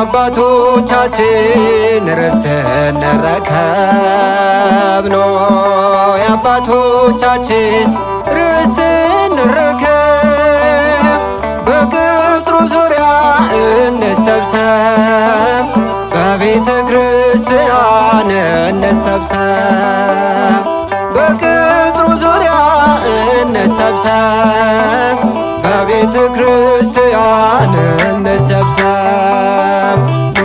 የአባቶቻችን ርስት እንረከብ ኖ የአባቶቻችን ርስት እንረከብ በቅጽሩ ዙሪያ እንሰብሰብ በቤተ ክርስቲያን እንሰብሰብ በቅጽሩ ዙሪያ እንሰብሰብ በቤተ ክርስቲያን እንሰብሰብ ኑ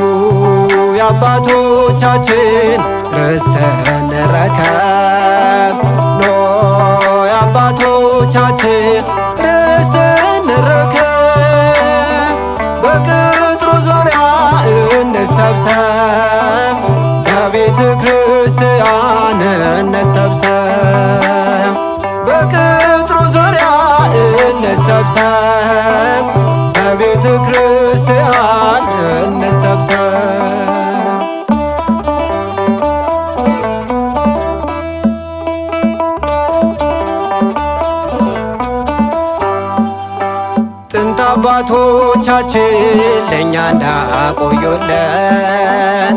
የአባቶቻችን ርስት እንረከብ ኖ የአባቶቻችን ርስት እንረከብ በቅጥሩ ዙሪያ እንሰብሰብ በቤተ ክርስቲያን እንሰብሰብ በቅጥሩ ዙሪያ እንሰብሰብ በቤተ ክርስቲያን እንሰብሰብ ጥንት አባቶቻችን ለእኛ እንዳቆዩልን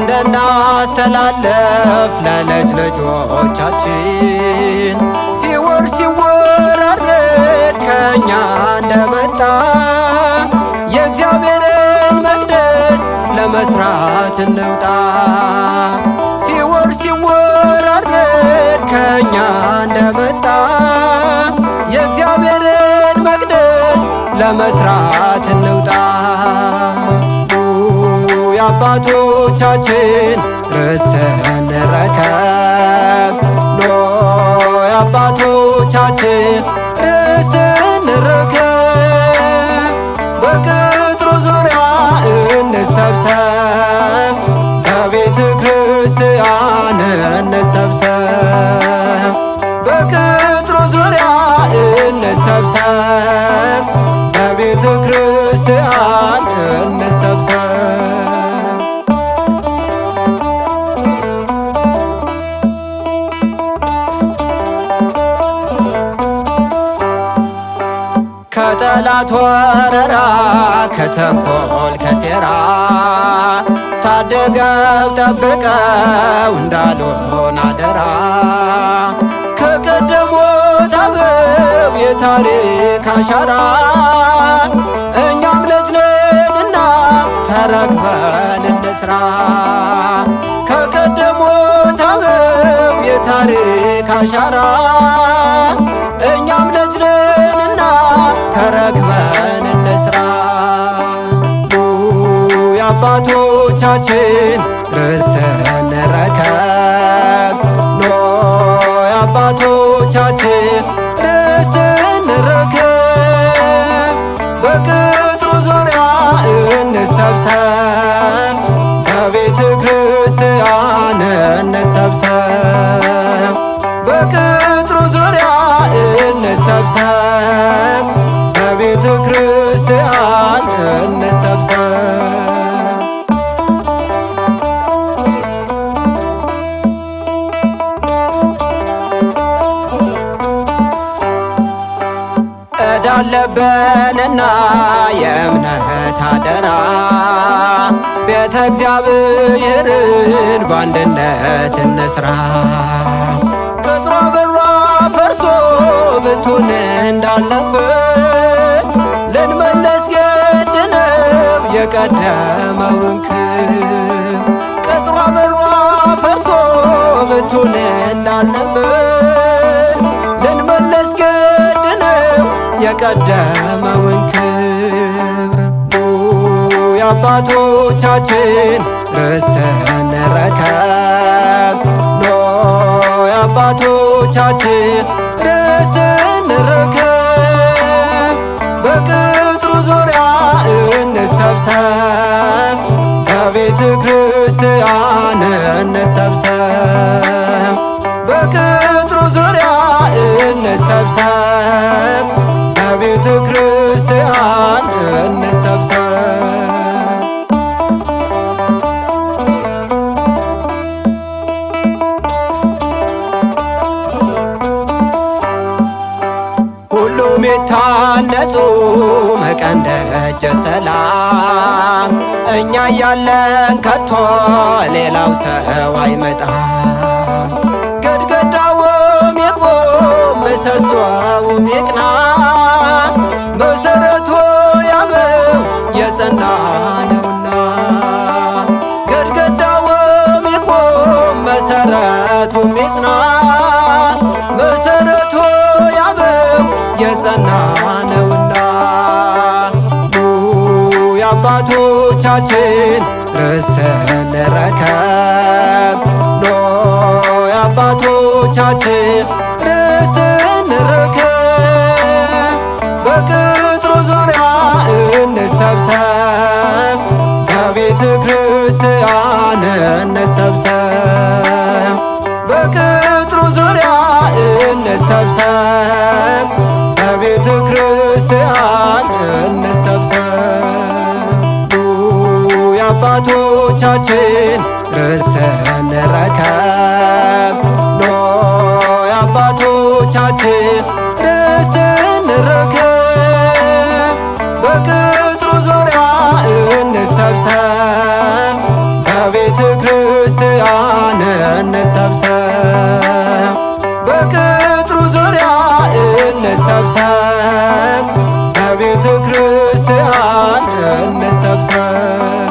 እንደናስተላለፍ ለልጅ ልጆቻችን ሲወር ሲወራረድ ከእኛ እንደመጣ የእግዚአብሔርን መቅደስ ለመስራት እንውጣ ሲወር ሲወራረድ ከእኛ እንደመጣ የእግዚአብሔርን መቅደስ ለመስራት እንውጣ ኑ የአባቶቻችን ርስት እንረከብ ኖ የአባቶቻችን ርስት እንረከብ በቅጥሩ ዙሪያ እንሰብሰብ በቤተ ክርስቲያን እንሰብሰብ በቅጥሩ ዙሪያ እንሰብሰብ በቤተ ክርስቲያን እንሰብሰብ ከጠላት ወረራ ከተንኮል ከሴራ ታደገው ጠብቀው እንዳልሆን አደራ ከቀደሙት አበው የታሪክ አሻራ እኛም ልጅ ነንና ተረክበን እንስራ ከቀደሙት አበው የታሪክ አሻራ እኛም ልጅ ነንና ተረክበን እንስራ ኑ የአባቶቻችን ርስት እንረከብ ኖ የአባቶቻችን ርስት እንረከብ በቅጥሩ ዙሪያ እንሰብሰብ በቤተ ክርስቲያን እንሰብሰብ በቅጥሩ ዙሪያ እንሰብሰብ በቤተ ክርስቲያን እንሰብሰብ እዳለበንና የእምነት አደራ ቤተ እግዚአብሔርን በአንድነት እንስራ ቅጽሯ በሯ ፈርሶ ብቱን እንዳለበት ልንመለስ ግድ ነው የቀደመውን ክብ ቅጽሯ በሯ ፈርሶ ብቱን እንዳልነበር ልንመለስ ግድ ነው የቀደመውን ክብር ኑ የአባቶቻችን ርስት እንረከብ ኖ የአባቶቻችን ርስት እንረከብ በቅጥሩ ዙሪያ እንሰብሰብ በቤተ ክርስቲያን እንሰብሰብ በቅጥሩ ዙሪያ እንሰብሰብ በቤተ ክርስቲያን እንሰብሰብ ሁሉም የታነጹ መቀንደጀ ሰላም እኛ ያለን ከቶ ሌላው ሰው አይመጣም። ግድግዳውም ይቁም ምሰሶውም ይቅና መሰረቱ ያበው የጸና ነውና ግድግዳውም ይቁም መሰረቱም ይጽና መሰረቱ ያበው የጸና ነውና ኑ የአባቶቻችን ርስት እንረከብ ኖ የአባቶቻችን ርስት እንረከብ በቅጥሩ ዙሪያ እንሰብሰብ በቤተ ክርስቲያን እንሰብሰብ በቅጥሩ ዙሪያ እንሰብሰብ በቤተ ክርስቲያን እንሰብሰብ ኑ የአባቶቻችን ርስት እንረከብ ኖ የአባቶቻችን ርስት እንረከብ በቅጥሩ ዙሪያ እንሰብሰብ በቤተ ክርስቲያን እንሰብሰብ በቅጥሩ ዙሪያ እንሰብሰብ በቤተ ክርስቲያን እንሰብሰብ